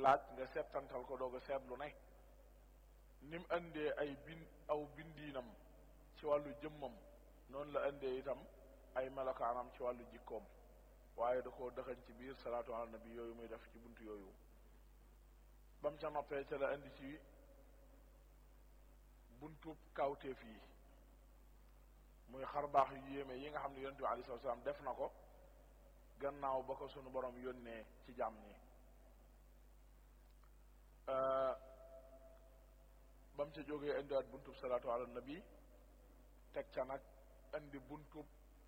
laaj nga settantal ko doog a seetlu ne ni mu indee ay bin aw bindiinam ci wàllu jëmmam noonu la indee itam ay melokaanam ci wàllu jikkoom waaye da koo dëxañ ci biir salaatu ala nabi yooyu muy def ci buntu yooyu ba mu ca noppee ca la indi ci buntub kawteef yi muy xar baax yu yéeme yi nga xam ne yonent bi alei salatu salaam def na ko gannaaw ba ko sunu borom yónnee ci jàmm ñi ba mu ca jógee indiwaat buntub salaatu ala nabi teg ca nag indi buntub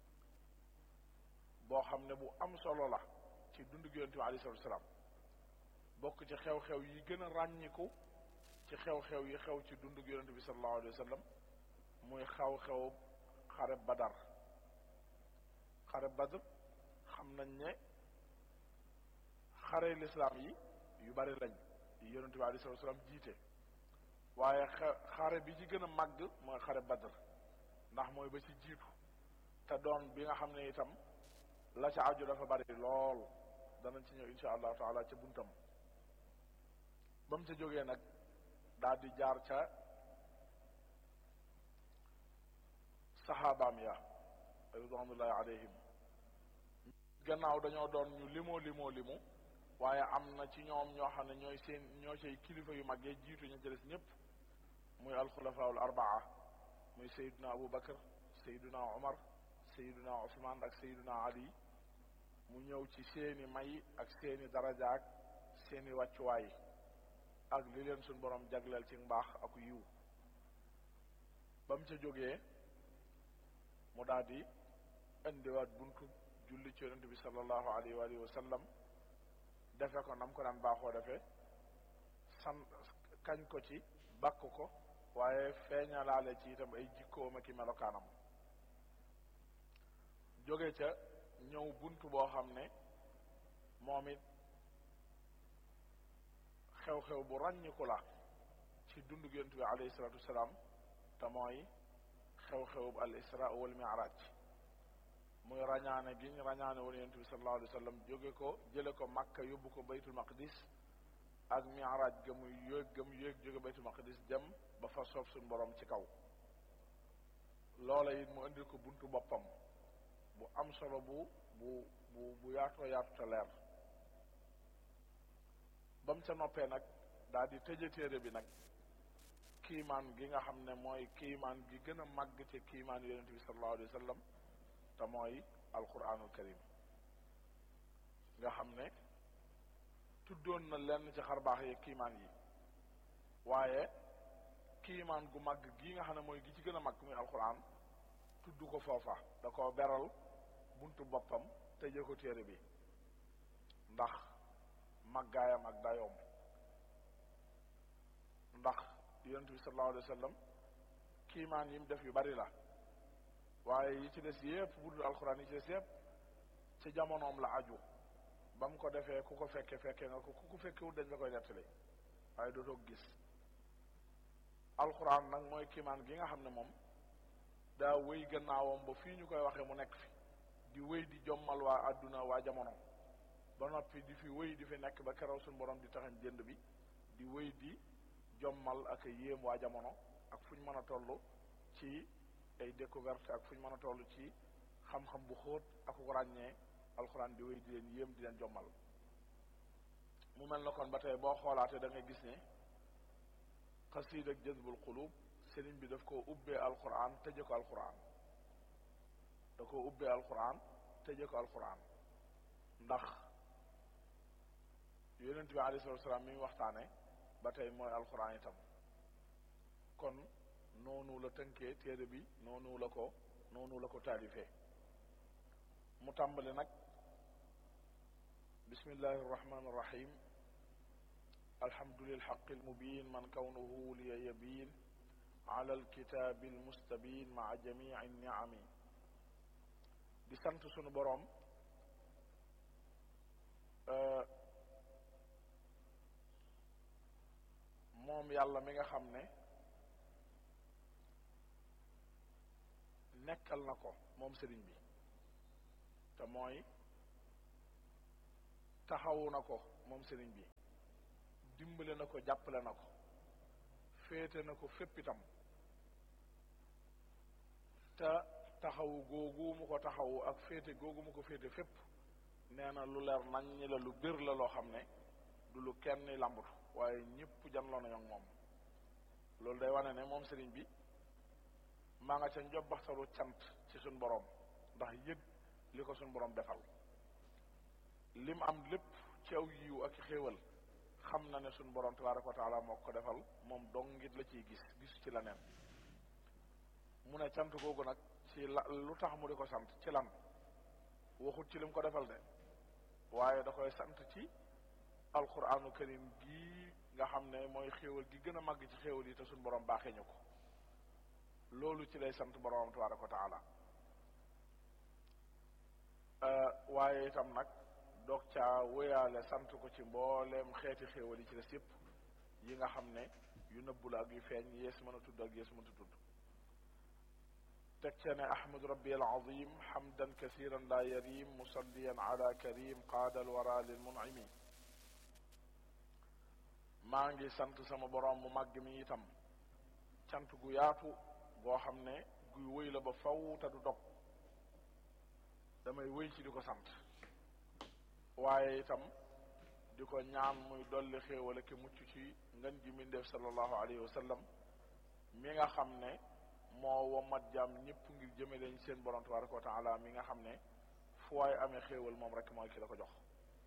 boo xam ne bu am solo la ci dundu gi yonent bi alei salatu salaam bokk ci xew-xew yi gën a ràññiku ci xew-xew yi xew ci dundu gi yonent bi sallallahu alayhi wa sallam muy xaw-xew xare badar xare badar xam nañ ne xare lislaam yi yu bari lañ yi yonent bi alei salatu salaam jiite waaye xare bi ci gën a màgg mooy xare badar ndax mooy ba ci jiitu te doon bi nga xam ne itam la ca aju dafa bari lool danañ ci ñëw insha allahu taala ca buntam ba mu ca jógee nag daal di jaar ca saxaabaam ya ridwanullahi alayhim gannaaw dañoo doon ñu limoo limoo limu waaye am na ci ñoom ñoo xam ne ñooy seen ñoo cay kilifa yu mag yi jiitu ñu ca des ñëpp muy alxulafaul arbaa muy sayiduna abu bakar sayiduna omar sayiduna usman ak sayiduna ali mu ñëw ci seeni may ak seeni daraja ak seeni wàccuwaay ak li leen suñ borom jagleel ci mbaax ak yiw ba mu ca jógee mu daal di indiwaat buntu julli ci yonent bi sallallahu alayhi wa alihi wa sallam defe ko nam ko daan baaxoo defee san kañ ko ci bakk ko waaye feeñalaale ci itam ay jikkoom ak i melokaanam jóge ca ñëw buntu boo xam ne moom it xew-xew bu ràññiku la ci dundu yonent bi alayhi salatu wasalaam te mooy xew-xew bu al isra wal mi'raj muy rañaane gi ñu rañaane woon yonent bi sallallahu alayhi wa sallam jóge ko jële ko Makka yóbbu ko baytul maqdis ak mi'raj ga muy yéeg ga mu yéeg jóge baytul maqdis dem ba fa soob suñu borom ci kaw loola it mu indil ko buntu boppam bu am solo bu bu bu bu yaatoo yaatu te leer ba mu ca noppee nag daal di tëje téere bi nag kiimaan gi nga xam ne mooy kiimaan gi gën a màgg ci kiimaan yonent bi sallallahu alayhi wa sallam te mooy alquranul karim nga xam ne tuddoon na lenn ci xarbaax yi kiimaan yi waaye kiimaan gu màgg gii nga xam ne mooy gi ci gën a màgg muy alquran tudd ko foofa da ko beral buntu boppam tëje ko téere bi ndax màggaayam ak dayoom ndax yonent bi sallallahu alayhi wa sallam kiimaan yi mu def yu bari la waaye yi ci des yépp bu dul alxuraan yi ci des yépp ci jamonoom la aju ba mu ko defee ku ko fekke fekke nga ko ku ko fekkewul dañ la koy nettali waaye dootoo gis alxuraan nag mooy kiimaan gi nga xam ne moom daa wéy gannaawam ba fii ñu koy waxee mu nekk fi di wéy di jommal waa àdduna waa jamono ba noppi di fi wéy di fi nekk ba keroog suñu borom di taxañ jënd bi di wéy di jommal ak yéem waa jamono ak fu ñu mën a toll ci ay découverte ak fu ñu mën a toll ci xam-xam bu xóot ak ko ràññee alxuraan di wéy di leen yéem di leen jommal mu mel na kon ba tey boo xoolaatee da ngay gis ne xasiid ak jazbul qulub sëriñ bi daf koo ubbee alxuraan tëje ko alxuraan da koo ubbee alxuraan tëje ko alxuraan ndax yonent bi alayhi salaatu salaam mi ngi waxtaane ba tey mooy alxuraan itam kon noonu la tënkee téere bi noonu la ko noonu la ko taalifee mu tàmbali nag bismillahi irrahmani irrahim alhamdu lilxaqi almubin man kawnuhu liya yabin ala alkitabi almustabin maa jamici niami di sant sunu boroom moom yàlla mi nga xam ne nekkal na ko moom sëriñ bi te mooy taxawu na ko moom sëriñ bi dimbale na ko jàppale na ko féete na ko fépp itam te taxawu googu mu ko taxawu ak féete googu mu ko féete fépp nee na lu leer nañ ñi la lu bir la loo xam ne du lu kenn lambut waaye ñëpp janloo nañu ak moom loolu day wane ne moom sëriñ bi maa nga ca njobbaxtalu cant ci suñ borom ndax yëg li ko suñ borom defal lim am lépp ci aw yiw ak xéewal xam na ne suñ borom tabaraka wa taala moo ko defal moom dong ngit la ciy gis gisu ci la neen mu ne cant googu nag ci la lu tax mu di ko sant ci lan waxut ci lim ko defal de waaye da koy sant ci alquranu karim gii nga xam ne mooy xéewal gi gën a màgg ci xéewal yi te suñ borom baaxee ñu ko loolu ci lay sant boromam tabaraka wa taala waaye itam nag doog caa wéyaale sant ko ci mbooleem xeeti xéewal yi ci des yëpp yi nga xam ne yu nëbbu la ak yu feeñ yees mën a tudd ak yees mënta tudd teg ca ne ahmadu rabbi alazim hamdan kasiran la yarim musalliyan ala karim qaada alwara lil munimi maa ngi sant sama borom mu màgg mi itam cant gu yaatu goo xam ne guy wëy la ba faw te du dog damay wëy ci di ko sant waaye itam di ko ñaan muy dolli xéewal ak mucc ci ngën ji mbindeef sallallahu alayhi wa sallam mi nga xam ne moo womat jaam ñëpp ngir jëme leen seen borom tabaraka wa taala mi nga xam ne fu waay amee xéewal moom rek mooy ki la ko jox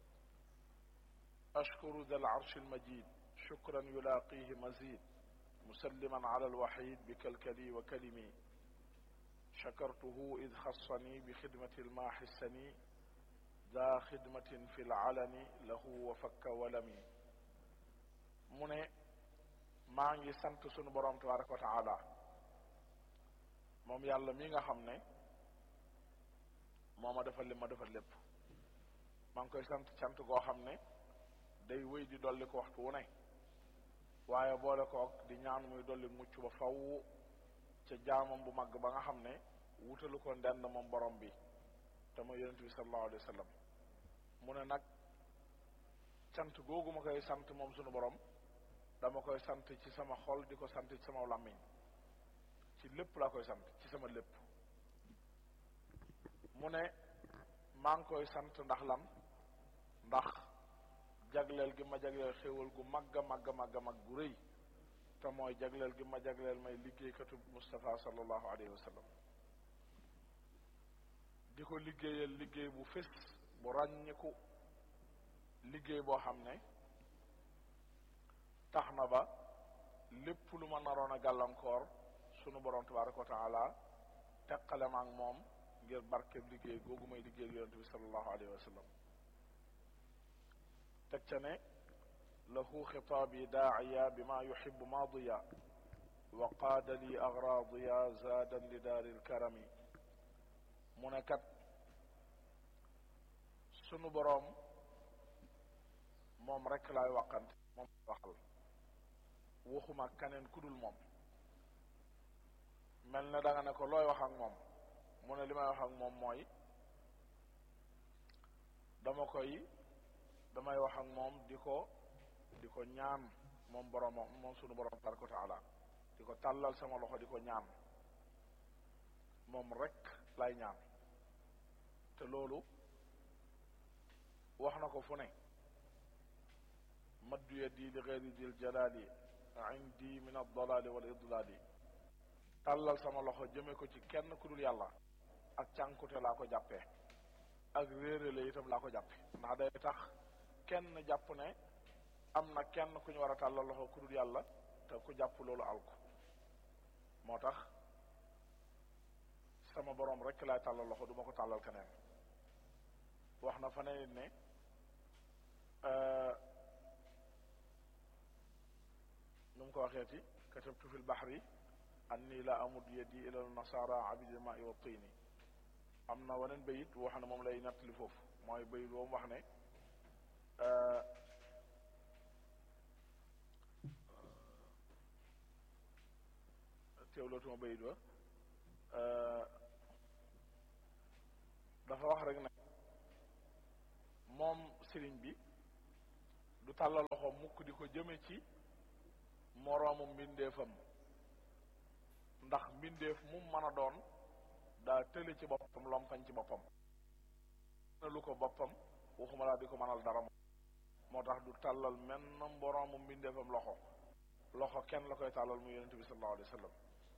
ashkuru dal arshi almajid shukran yulaqihi mazid musalliman ala alwahid bi kalkali wa kalimi shakartuhu id xassani bi xidmati almaaxi sani daa xidmatin fi laalani lahu wa fakka walami mu ne maa ngi sant sunu borom tabaraka wa taala moom yàlla mi nga xam ne moo ma defal li ma defal lépp maa ngi koy sant cant goo xam ne day wéy di dolli ko waxtu wu ne waaye boole kook di ñaan muy dolli mucc ba faw ca jaamam bu mag ba nga xam ne wutalu ko ndend moom borom bi te mooy yonent bi sallallahu alayhi wa sallam mu ne nag sant googu ma koy sant moom sunu borom dama koy sant ci sama xol di ko sant ci sama làmmiñ ci lépp laa koy sant ci sama lépp mu ne maa ngi koy sant ndax lan ndax jagleel gi ma jagleel xéewal gu magg a magg magg mag gu rëy te mooy jagleel gi ma jagleel may liggéeykatu Mustafa sallallahu alayhi wa sallam di ko liggéeyal liggéey bu fés bu ràññiku liggéey boo xam ne tax na ba lépp lu ma naroon a gàllankoor sunu borom tabaraka wa taala teqale ma ak moom ngir barkeb liggéey googu may liggéeyal yonent bi sallallahu alayhi wa sallam teg ca ne lahu xitaabi daaciya bima yuxibu maadiya wa qaada li agraadiya zaadan li daari lkarami mu ne kat sunu boroom moom rek laay waqante moom waxal waxuma kaneen ku dul moom mel ne da nga ne ko looy wax ak moom mu ne li may wax ak moom mooy dama koy damay wax ak moom di ko di ko ñaan moom boroom moom sunu boroom tabaraka wa taala di ko tàllal sama loxo di ko ñaan moom rek lay ñaan te loolu wax na ko fu ne maddu yadi li gayri dil jalali indi min addalali wal idlali tàllal sama loxo jëme ko ci kenn ku dul yàlla ak cànkute laa ko jàppee ak réerale itam laa ko jàppe ndax day tax kenn jàpp ne am na kenn ku ñu war a tàllal loxo ku dul yàlla te ku jàpp loolu alku moo tax sama boroom rek laay tàllal loxo du ma ko tàllal keneen wax na fa ne ne nu mu ko waxeeti katabtu fi lbaxri anni la amud yadi ila nasara abidi ma i wa tini am na waneen bayit wax ne moom lay nettali foofu mooy bayit boobu wax ne teewlootuma bayit ba dafa wax rek ne moom sëriñ bi du tàllal loxo mukk di ko jëme ci moroomu mbindeefam ndax mbindeef mu mën a doon daa tële ci boppam lompañ ci boppam na lu ko boppam waxuma laa di ko mënal dara moo tax du tàllal menn moroomu mbindeefam loxo loxo kenn la koy tàllal mu yonente bi sallallahu alayhi wa sallam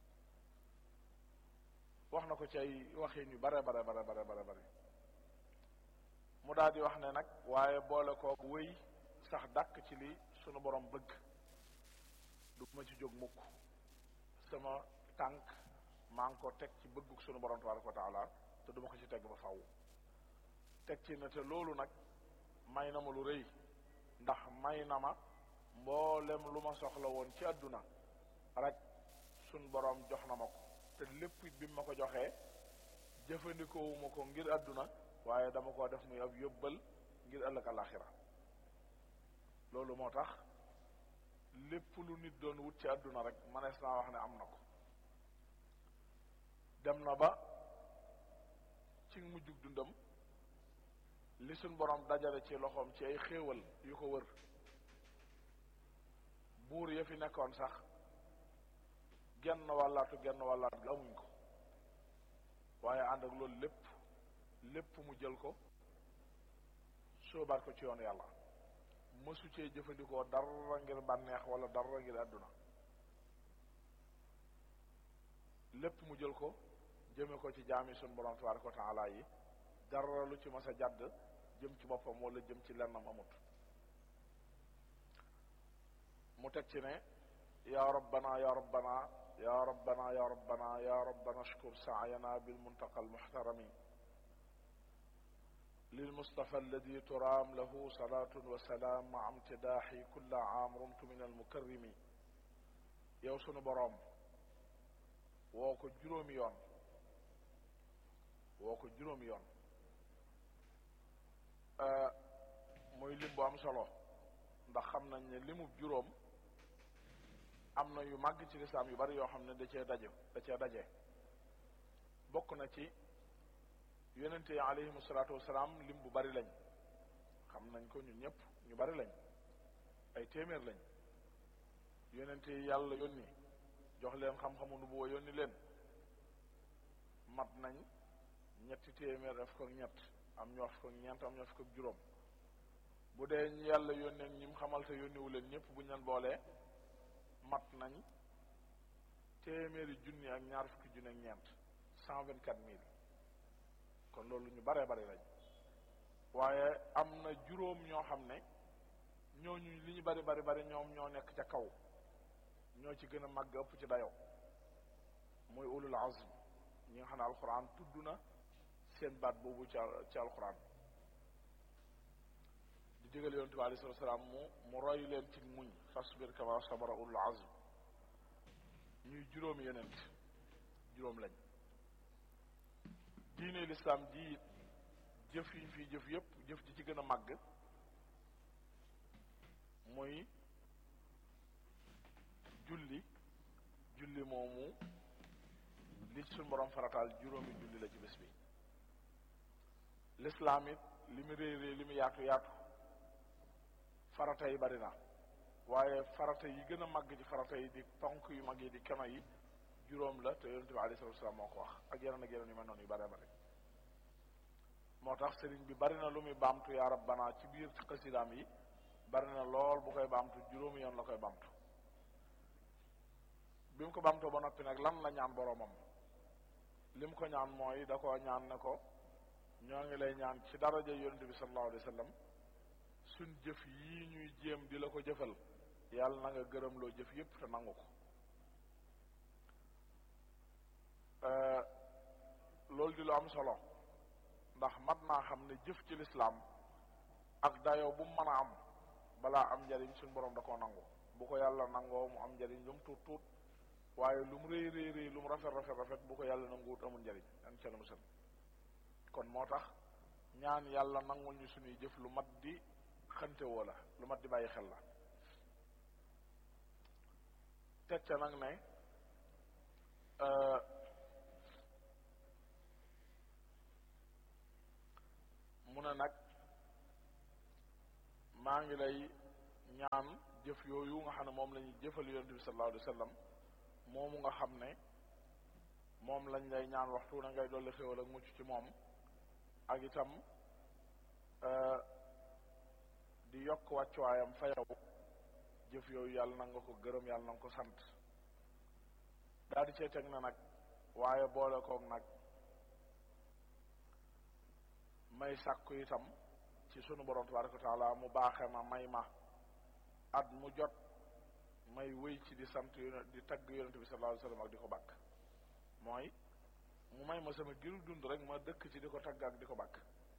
wax na ko ci ay waxin yu bare bare bare bare bare bare mu daal di wax ne nag waaye boole koo wéy sax dàkk ci li sunu borom bëgg du ma ci jóg mukk sama tànk maa ngi ko teg ci bëgguk sunu borom tabaraka wa taala te duma ko ci teg ba faw teg ci ne te loolu nag may na ma lu rëy ndax may na ma mboolem lu ma soxla woon ci àdduna rek sun borom jox na ma ko te lépp it bi ma ko joxee jëfandikoowuma ko ngir àdduna waaye dama ko def muy ab yóbbal ngir ëllëg alaxira loolu moo tax lépp lu nit doon wut ci àdduna rek manees naa wax ne am na ko dem na ba ci mujjug dundam li suñ borom dajale ci loxoom ci ay xéewal yu ko wër buur ya fi nekkoon sax genn wàllaatu genn wàllaat gi amuñ ko waaye ànd ak loolu lépp lépp mu jël ko sóobaat ko ci yoonu yàlla mësu cee jëfandikoo dara ngir bànneex wala dara ngir àdduna lépp mu jël ko jëme ko ci jaami sun borom tabaraka wa taala yi dara lu ci mas a jàdd jëm ci boppam wala jëm ci lennam amut mu teg ci ne ya rabbana ya rabbana ya rabbana ya rabbana ya rabbana ashkur saayana bilmuntaqa almuxtarami للمصطفى الذي ترام له صلاة وسلام مع امتداحي كل عام رمت من المكرم yow sunu boroom woo ko juróomi yoon woo ko juróomi yoon muy lim bu am solo ndax xam nañ ne limub juróom am na yu màgg ci lislaam yu bari yoo xam ne da cee daje da cee daje bokk na ci yonente yi alayhimu salaatu wasalaam lim bu bari lañ xam nañ ko ñun ñëpp ñu bari lañ ay téeméer lañ yonente yi yàlla yónni jox leen xam-xamu nu boo yónni leen mat nañ ñetti téeméer def ko ñett am ñoo ko ñeent am ñoo ko juróom bu dee ñu yàlla yónnee ñi mu xamal te yónniwu leen ñëpp bu ñu leen boolee mat nañ téeméeri junni ak ñaar fukki junni ak ñeent cent vingt quatre mille kon loolu ñu baree bari lañ waaye am na juróom ñoo xam ne ñooñu li ñu bari bari bari ñoom ñoo nekk ca kaw ñoo ci gën a màgg ëpp ci dayoo mooy ulul azm ñi nga xam ne alxuraan tudd na seen baat boobu ci ci alxuraan di digal yonent bi alayhi salaam mu mu roy leen ci muñ fasbir kama sabara ulul azm ñuy juróomi yonent juróom lañ diine lislaam ji jëf yi fii jëf yépp jëf ji ci gën a màgg mooy julli julli moomu li suñ borom farataal juróomi julli la ci bés bi lislaam it li mu réy réy li mu yaatu yaatu farata yi bari na waaye farata yi gën a màgg ci farata yi di ponk yu mag yi di keno yi juróom la te yonente bi alayhi salatu wasalaam moo ko wax ak yeneen ak yeneen yu mel noonu yu bare bare moo tax sëriñ bi bari na lu muy baamtu yaa rabbana ci biir xasidaam yi bari na lool bu koy baamtu juróomi yoon la koy baamtu bi mu ko baamtoo ba noppi nag lan la ñaan boroomam li mu ko ñaan mooy da ko ñaan ne ko ñoo ngi lay ñaan ci daraja yonente bi sallallahu alayhi wa sallam suñ jëf yii ñuy jéem di la ko jëfal yàlla na nga gërëm loo jëf yépp te nangu ko loolu di lu am solo ndax mat naa xam ne jëf ci lislaam ak dayoo bu mu mën a am balaa am njariñ suñ borom da koo nangu bu ko yàlla nangoo mu am njariñ lu mu tuut tuut waaye lu mu rëy rëy rëy lu mu rafet rafet rafet bu ko yàlla nanguwut amul njariñ an ca musal kon moo tax ñaan yàlla nangul ñu suñuy jëf lu mat di xante woo la lu mat di bàyyi xel la teg ca nag ne mu ne nag maa ngi lay ñaan jëf yooyu nga xam ne moom la ñuy jëfal yonente bi sallallahu alayhi wa sallam moomu nga xam ne moom lañ lay ñaan waxtu na ngay dolli xéwal ak mucc ci moom ak itam di yokk wàccuwaayam fa yow jëf yooyu yàlla na nga ko gërëm yàlla na nga ko sant daal di cee teg na nag waaye boole koog nag may sàkku itam ci sunu borom tabaraka wa taala mu baaxe ma may ma at mu jot may wéy ci di sant di tagg yonente bi sallallahu alayhi wasallam ak di ko bàkk mooy mu may ma sama giru dund rek ma dëkk ci di ko tagg ak di ko bàkk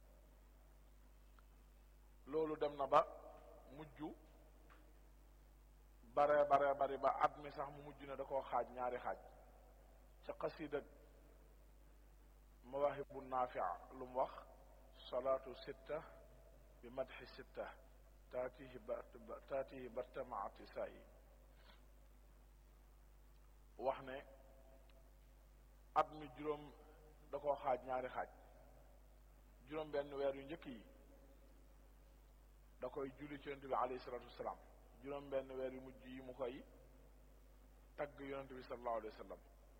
loolu dem na ba mujj bare bare bari ba at mi sax mu mujj ne da koo xaaj ñaari xaaj ca xasida mawaahibu naafia lu mu wax salaatu sitta bi madxi sitta taatihi ba taatihi bartamaati saa yi wax ne at mi juróom da koo xaaj ñaari xaaj juróom benn weer yu njëkk yi da koy julli ci yonente bi alayhi salatu wasalaam juróom benn weer yu mujj yi mu koy tagg yonente bi sallallahu alayhi wa sallam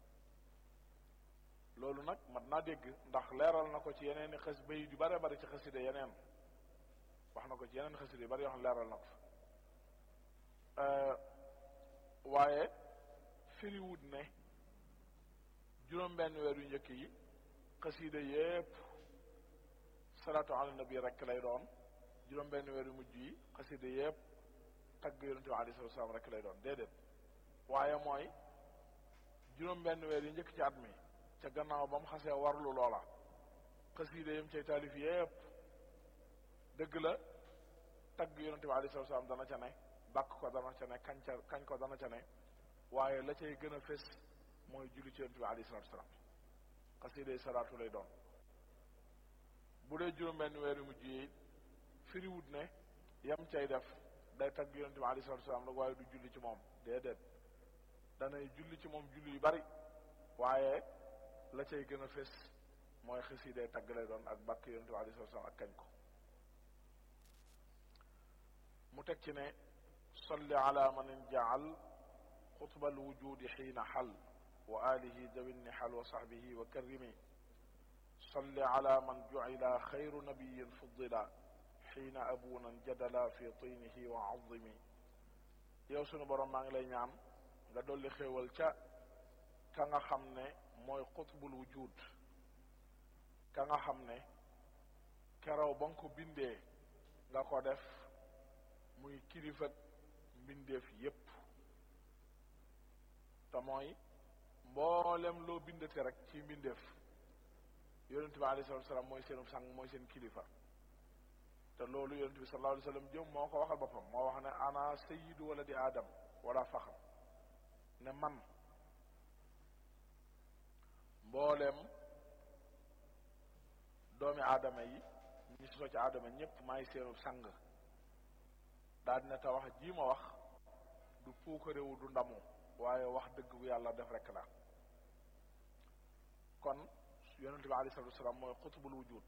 loolu nag mat naa dégg ndax leeral na ko ci yeneen i xas bay yu bare bari ci xaside yeneen wax na ko ci yeneen xaside yu bari yoo xam ne leeral na ko fa waaye firiwut ne juróom benn weer yu njëkk yi xaside yépp salaatu ala nabi rek lay doon juróom benn weer yu mujj yi xaside yépp tagg yonente bi alayhi salatu salaam rek lay doon déedéet waaye mooy juróom benn weer yi njëkk ci at mi ca gannaaw ba mu xasee warlu loola xaside yam cay taalif yépp dëgg la tagg yonente bi alayhi salatu salaam dana ca ne bàkk ko dana ca ne kañ ca kañ ko dana ca ne waaye la cay gën a fés mooy julli ci yonente bi alayhi salatu salaam xaside salaatu lay doon bu dee juróom benn weer yu mujj yi firiwut ne yam cay def day tagg yonente bi alayhi salatu salaam rek waaye du julli ci moom déedéet danay julli ci moom julli yu bari waaye la cay gën a fés mooy xasida tagg lay doon ak bàkk yonente bi alayhi salatu salaam ak kañ ko mu teg ci ne salli ala man injaal xutba alwujudi xiina xal wa alihi dawi nihal wa sahbihi wa karrimi salli ala man jucila xayru nabiyin fuddila xiina abunan jadala fi tinihi wa azimi yow sunu borom maa ngi lay ñaan nga dolli xéewal ca ka nga xam ne mooy xutbul wujud ka nga xam ne keraw ba nga ko bindee nga ko def muy kilifa mbindeef yépp te mooy mboolem loo bindate rek ci mbindeef yonente bi alayhi salatu salaam mooy seenu sang mooy seen kilifa te loolu yonente bi sallallahu alayhi wasallam jëm moo ko waxal boppam moo wax ne ana sayyidu wala di aadam wala faxam ne man mboolem doomi aadama yi ñi sosoo ci aadama ñépp maay seenu sang daal dina te wax jii ma wax du puukarewu du ndamu waaye wax dëgg bu yàlla def rek la kon yonente bi alayhi salatu wasalaam mooy xutbul wujud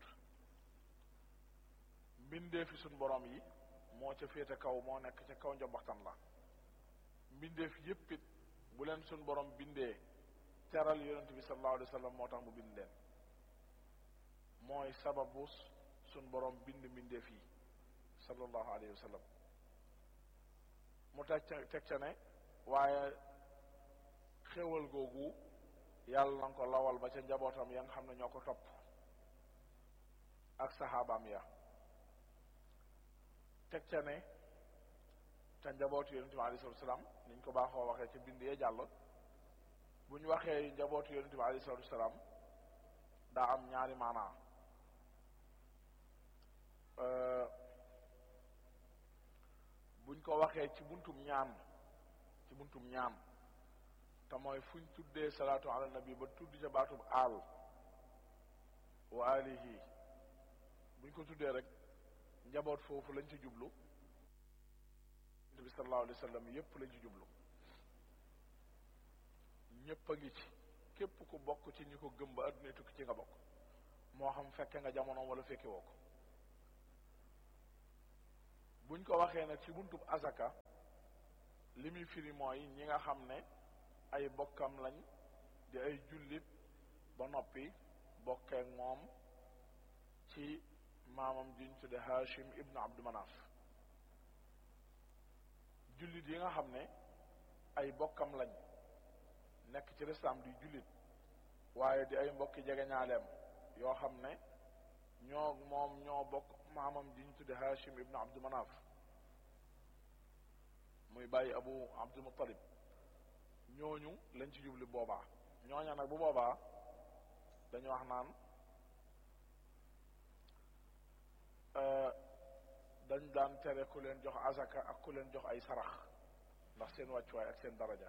mbindee fi suñ borom yi moo ca féete kaw moo nekk ca kaw njombaxtan la mbindeef yépp it bu leen suñ borom bindee teral yonente bi sallallahu alayhi wa sallam moo tax mu bind leen mooy sababu suñ borom bind mbindeef yi sallallahu alayhi wa sallam mu teg ca teg ca ne waaye xéwal googu yàlla na ko lawal ba ca njabootam ya nga xam ne ñoo ko topp ak saxaabaam ya teg ca ne te njabootu yonente bi alayhi salatu salaam niñ ko baaxoo waxee ci bind yee jàll bu ñu waxee njabootu yonente bi alayhi salatu salaam daa am ñaari maanaa buñ ko waxee ci buntum ñaan ci buntum ñaan te mooy fuñ tuddee salaatu ala nabi ba tudd ca baatub aal wa alihi buñ ko tuddee rek njaboot foofu lañ ci jublu bi sallallahu alayhi wa sallam yépp lañ ci jublu ñépp a ngi ci képp ku bokk ci ñi ko gëm ba adduna tukki ci nga bokk moo xam fekke nga jamonoom wala fekke woo ko buñ ko waxee nag ci buntub azaka li muy firi mooy ñi nga xam ne ay bokkam lañ di ay jullit ba noppi bokkeek moom ci maamam juñ tudde Hashim ibnu Abdu Manaf jullit yi nga xam ne ay bokkam lañ nekk ci lislaam di jullit waaye di ay mbokki jegeñaaleem yoo xam ne ñoo moom ñoo bokk maamam juñ tudde Hashim ibnu Abdu Manaf muy bàyyi Abu Abdul Muttalib ñooñu lañ ci jubli boobaa ñooña nag bu boobaa dañu wax naan dañ daan tere ku leen jox azaka ak ku leen jox ay sarax ndax seen wàccuwaay ak seen daraja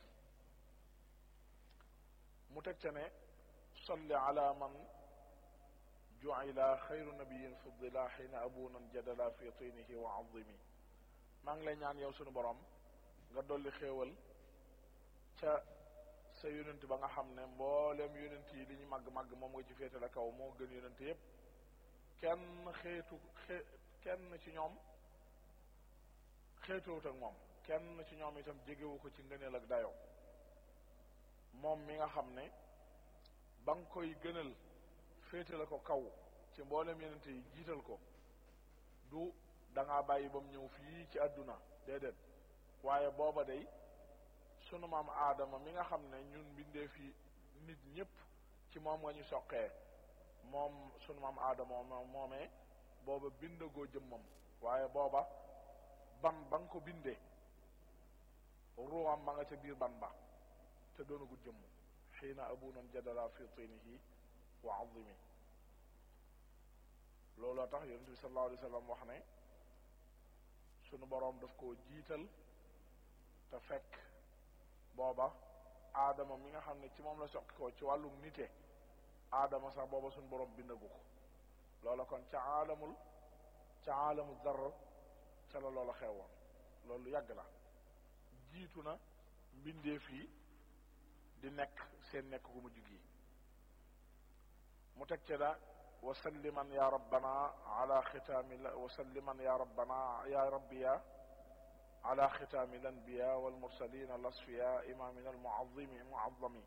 mu teg ca ne solli ala man ju'ila xayru nabiyin fuddila xiina abunan jadala fi tinihi wa azimi maa ngi lay ñaan yow sunu borom nga dolli xéewal ca sa yonent ba nga xam ne mboolem yonent yi li ñu màgg-màgg moom nga ci féete la kaw moo gën yonent yépp kenn xeetu xe kenn ci ñoom xeetowut ak moom kenn ci ñoom itam jegewu ko ci ngëneel ak dayoo moom mi nga xam ne ba nga koy gënal féete la ko kaw ci mboolem yonent yi jiital ko du da ngaa bàyyi ba mu ñëw fii ci àdduna déedéet waaye booba day sunu maam aadama mi nga xam ne ñun mbindee fi nit ñëpp ci moom nga ñu soqee moom sunu maam aadama moomee booba bindagoo jëmmam waaye booba ban ba nga ko bindee ruwam ma nga ca biir ban ba te doonagul jëmm xiina abunan jadala fi tinihi wa azimi looloo tax yonent bi sallallahu alayhi wa sallam wax ne sunu boroom daf koo jiital te fekk booba aadama mi nga xam ne ci moom la soqi ko ci wàllum nite aadama sax booba suñu borom bindagu ko loola kon ca aalamul ca aalamul zarr ca la loola xewoon loolu yàgg la jiitu na mbindeef yi di nekk seen nekk gu mujj gi mu teg ca da wasalliman ya rabbana ala xitaami la wasalliman ya rabbana ya rabbiya ala xitaami lanbiya walmursalin alasfiya imamina almuazimi muazami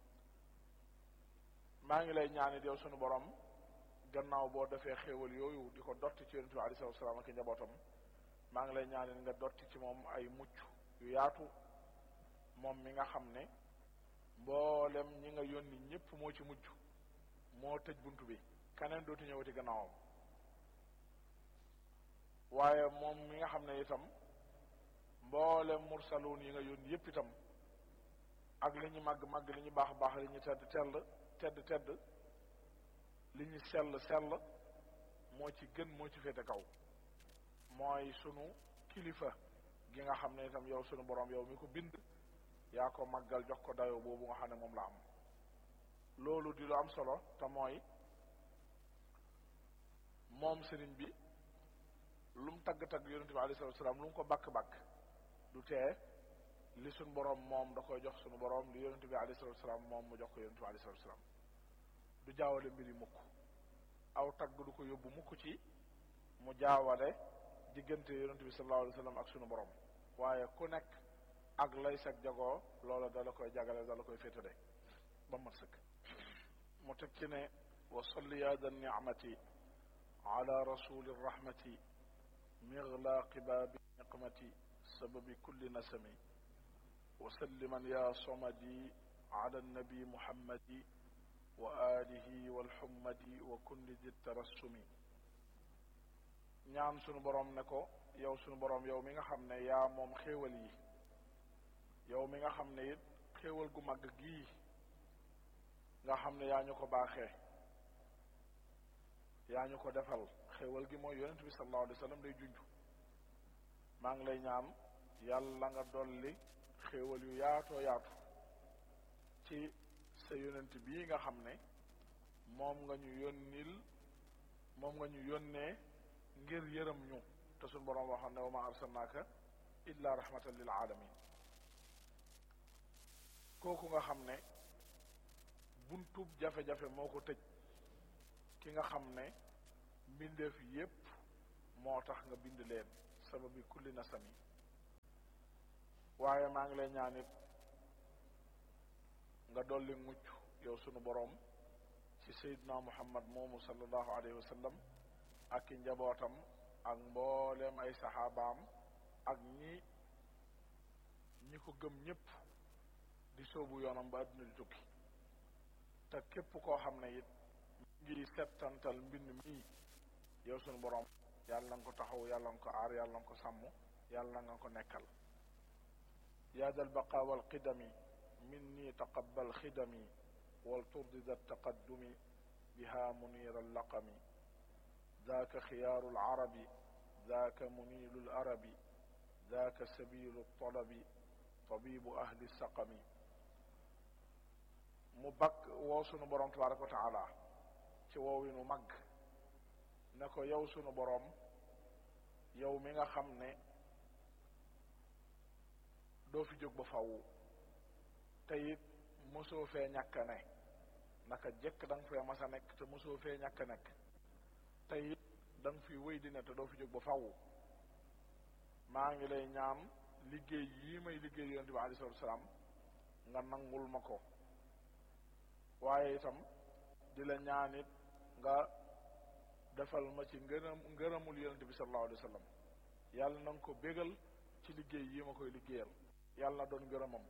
maa ngi lay ñaanit yow sunu borom gannaaw boo defee xéewal yooyu di ko dotti ci yonent bi alei salatu salaam ak njabootam maa ngi lay ñaanit nga dotti ci moom ay mucc yu yaatu moom mi nga xam ne mboolem ñi nga yónni ñëpp moo ci mujj moo tëj bunt bi keneen dootu ñëwati gannaawam waaye moom mi nga xam ne itam mboolem mursaluun yi nga yónni yëpp itam ak li ñu màgg màgg li ñu baax baax li ñu tedd tell tedd tedd li ñu sell sell moo ci gën moo ci féete kaw mooy sunu kilifa gi nga xam ne itam yow sunu borom yow mi ko bind yaa ko màggal jox ko dayoo boobu nga xam ne moom la am loolu di lu am solo te mooy moom sëriñ bi lu mu tagg-tagg yonente bi alayhi salatu salaam lu mu ko bakk-bakk du tee li suñ boroom moom da koy jox suñu boroom li yonente bi alayhi salatu salaam moom mu jox ko yonente bi alayhi salatu salaam du jaawale mbiri mukk aw tagg du ko yóbbu mukk ci mu jaawale diggante yonente bi sallallahu alayhi wa sallam ak suñu boroom waaye ku nekk ak lay sag jagoo loola dala koy jagale dala koy féetale ba mat sëkk mu teg ci ne wa salli ya da nicmati ala rasuli rahmati miglaaqi baabi niqmati sababi kulli nasami wa salliman ya somadi ala nabi muhammadi wa alihi walxummadi wa kulli di tarassumi ñaan sunu boroom ne ko yow sunu boroom yow mi nga xam ne yaa moom xéewal yi yow mi nga xam ne it xéewal gu mag gii nga xam ne yaa ñu ko baaxee yaa ñu ko defal xéewal gi mooy yonent bi sallallahu alayhi wa sallam day junj maa ngi lay ñaan yàlla nga dolli xéewal yu yaatoo yaatu ci sa yonent bii nga xam ne moom nga ñu yónnil moom nga ñu yónnee ngir yërëm ñu te suñ boroom waxoon ne wa ma arsalnaaka illa rahmatan lil alamin kooku nga xam ne buntub jafe-jafe moo ko tëj ki nga xam ne mbindeef yépp moo tax nga bind leen sababi kulli nasami waaye maa ngi lay ñaan it nga dolli mucc yow sunu boroom ci Seydina Muhammad moomu sallallahu alayhi wa sallam ak i njabootam ak mbooleem ay saxaabaam ak ñi ñi ko gëm ñépp di soobu yoonam ba àdduna di tukki te képp koo xam ne it ngi settantal mbind mii yow sunu boroom yàlla nga ko taxaw yàlla nga ko aar yàlla nga ko sàmm yàlla nga ko nekkal yaa dal baqa wal qidami minni taqabbal xidami wal turdi da taqaddumi biha munir allaqami ذاك خيار العرب ذاك منيل الأرب ذاك سبيل الطلب طبيب أهل السقم mu bakk woo sunu boroom tabaraka wa taala ci woowinu mag ne ko yow sunu boroom yow mi nga xam ne doo fi jóg ba faw te it mosoo fee ñàkk a ne naka jëkk da nga fee mas a nekk te mosoo fee ñàkk a nekk te it da nga fi wéy di ne te doo fi jóg ba faw maa ngi lay ñaan liggéey yii may liggéey yonente bi alei salatu salaam nga nangul ma ko waaye itam di la ñaan it nga defal ma ci ngërëm ngërëmul yonente bi sallallahu alayhi wa sallam yàlla na nga ko bégal ci liggéey yi ma koy liggéeyal yàlla na doon ngërëmam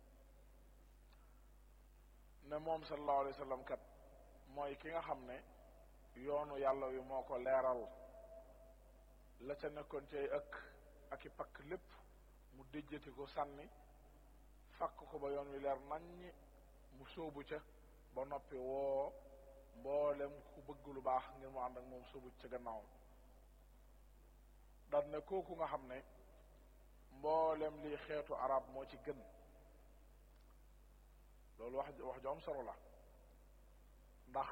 ne moom sallallahu alayhi wa sallam kat mooy ki nga xam ne yoonu yàlla wi moo ko leeral la ca nekkoon ci ay ëkk ak i pakk lépp mu déjjati ko sànni fakk ko ba yoon wi leer naññi mu sóobu ca ba noppi woo mboolem ku bëgg lu baax ngir mu ànd ak moom sóobu ca gannaawam daan ne kooku nga xam ne mboolem lii xeetu arab moo ci gën loolu wax wax ju am solo la ndax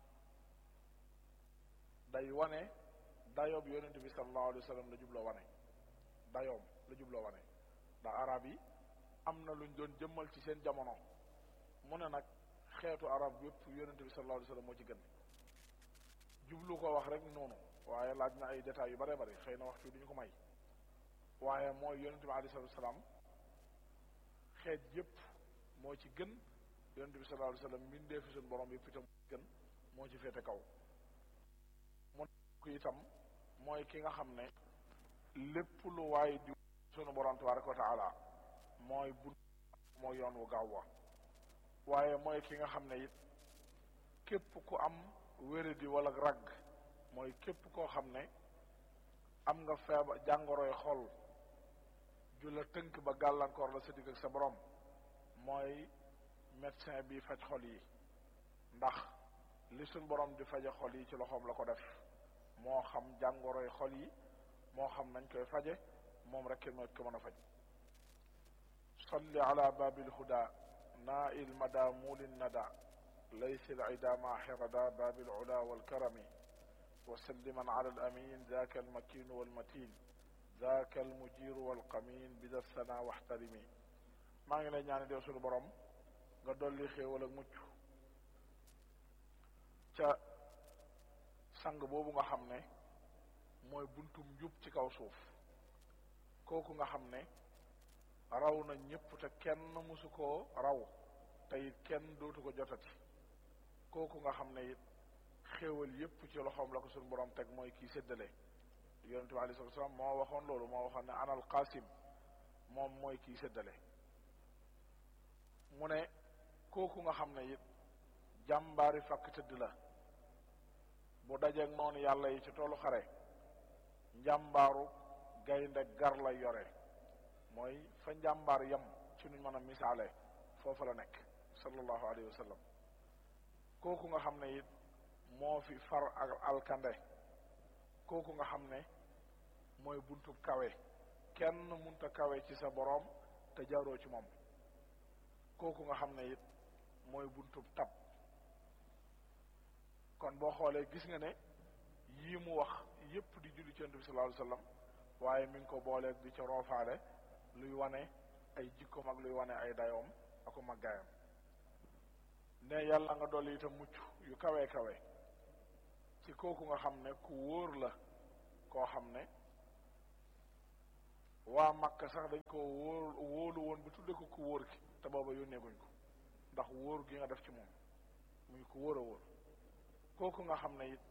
day wane dayoob yonente bi sallallahu alayhi wa sallam la jubloo wane dayoom la jubloo wane ndax arab yi am na luñ doon jëmmal ci seen jamono mu ne nag xeetu arab yépp yonente bi sallallahu alayhi wa sallam moo ci gën jublu ko wax rek noonu waaye laaj na ay détails yu bare bari xëy na waxtu duñu ko may waaye mooy yonente bi alayhi salatu wasalaam xeet yépp moo ci gën yonente bi sallallahu alayhi wa sallam mbindee fi suñu borom yépp itam gën moo ci féete kaw mu ko itam mooy ki nga xam ne lépp lu waay di sunu borom tabaraka wa taala mooy bu mooy yoon wu gaaw wa waaye mooy ki nga xam ne it képp ku am wéradi wala ragg mooy képp koo xam ne am nga feebar jàngoroy xol ju la tënk ba gàllankoor la sa digg ak sa borom mooy médecin bi faj xol yi ndax li suñ borom di faje xol yi ci loxoom la ko def moo xam jàngoroy xol yi moo xam nañ koy faje moom rek moo ko mën a faj salli ala babil huda نائل مدى مول الندى ليس العدا مع حردا باب العلا والكرم وسلما على الأمين ذاك المكين والمتين ذاك المجير والقمين بذا الثنا واحترمي maa ngi lay ñaan dew suñu borom nga dolli xéewal ak mucc ca sang boobu nga xam ne mooy buntum njub ci kaw suuf kooku nga xam ne raw na ñëpp te kenn mësu koo raw te it kenn dootu ko jotati kooku nga xam ne it xéewal yépp ci loxoom la ko suñu borom teg mooy kii séddale yonente bi alei salatu salaam moo waxoon loolu moo waxoon ne anal qasim moom mooy kii séddale mu ne kooku nga xam ne it jàmbaari fakk tëdd la bu dajeeg noonu yàlla yi ci toolu xare njàmbaaru gaynde gar la yore mooy fa njàmbaar yam ci nuñ mën a misaale foofa la nekk sallallahu alayhi wa sallam kooku nga xam ne it moo fi far ak alkande kooku nga xam ne mooy buntub kawe kenn munta kawe ci sa boroom te jaaroo ci moom kooku nga xam ne it mooy buntub tab kon boo xoolee gis nga ne yii mu wax yépp di julli ci yonent bi sallallahu alayhi wa sallam waaye mi ngi ko booleeg di ca roofaale luy wane ay jikkoom ak luy wane ay dayoom ako màggaayam ne yàlla nga dolli itam mucc yu kawe kawe ci kooku nga xam ne ku wóor la koo xam ne waa Makka sax dañ ko wóor wóolu woon bi tudde ko ku wóor ki te booba yónnee guñ ko ndax wóor gi nga def ci moom muy ku wóor a wóor kooku nga xam ne it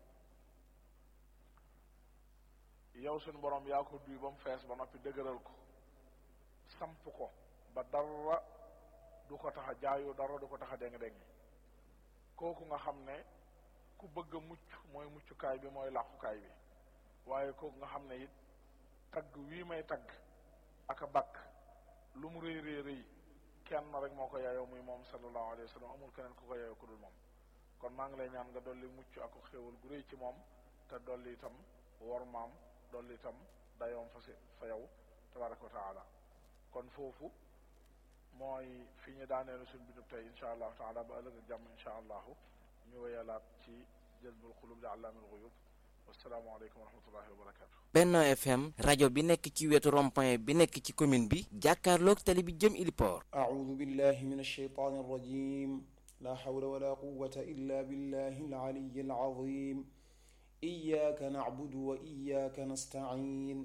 yow suñu borom yaa ko duy ba mu fees ba noppi dëgëral ko samp ko ba dara du ko tax a jaayu dara du ko tax a déng-déng kooku nga xam ne ku bëgg a mucc mooy muccukaay bi mooy làqukaay bi waaye kooku nga xam ne it tagg wii may tagg ak a bakk lu mu rëy rëy rëy kenn rek moo ko yaayoo muy moom sallallahu alayhi wa sallam amul keneen ku ko yaayoo ku dul moom kon maa ngi lay ñaan nga dolli mucc ak xéewal gu rëy ci moom te dolli itam wor maam dolli itam dayoom fa si fa yow tabaraka wa taala kon foofu mooy fi ñu daaneelu suñ bindub tey insha allahu taala ba ëllëg ak jàmm insha allahu ñu wéyalaat ci jazbul xulub li allaamil xuyub wasalaamaaleykum wa rahmatullahi wa barakatu Benno FM rajo bi nekk ci wetu rond-point bi nekk ci commune bi jàkkaarloog tali bi jëm Iliport أعوذ بالله من الشيطان الرجيم لا حول ولا قوة إلا بالله العلي العظيم إياك نعبد وإياك نستعين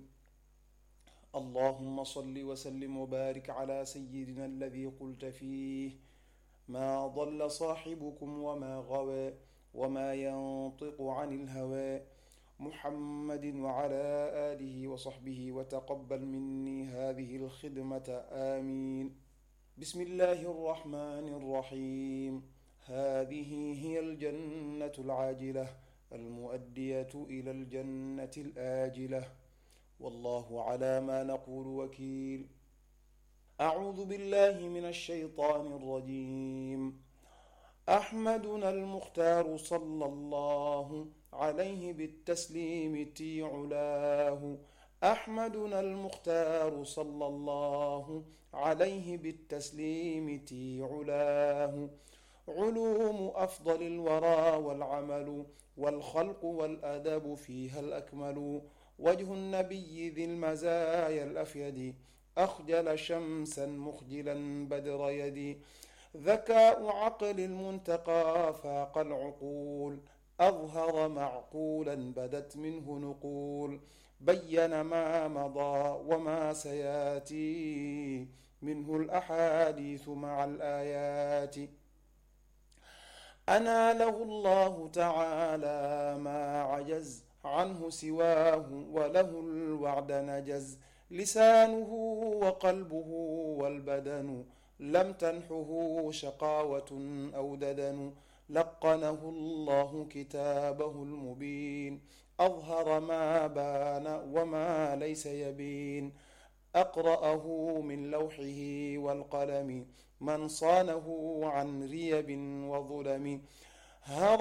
اللهم صل وسلم وبارك على سيدنا الذي قلت فيه ما ضل صاحبكم وما غوى وما ينطق عن الهوى محمد وعلى آله وصحبه وتقبل مني هذه الخدمة آمين بسم الله الرحمن الرحيم هذه هي الجنة العاجلة المؤدية إلى الجنة الآجلة والله على ما نقول وكيل أعوذ بالله من الشيطان الرجيم أحمدنا المختار صلى الله عليه بالتسليم تي علاه أحمدنا المختار صلى الله عليه بالتسليم تي علاه علوم أفضل الورى والعمل والخلق والأدب فيها الأكمل وجه النبي ذي المزايا الأفيد أخجل شمسا مخجلا بدر يدي ذكاء عقل المنتقى فاق العقول أظهر معقولا بدت منه نقول بين ما مضى وما سياتي منه الأحاديث مع الآيات أناله الله تعالى ما عجز عنه سواه وله الوعد نجز لسانه وقلبه والبدن لم تنحه شقاوة أو ددن لقنه الله كتابه المبين أظهر ما بان وما ليس يبين أقرأه من لوحه والقلم من صانه عن ريب وظلم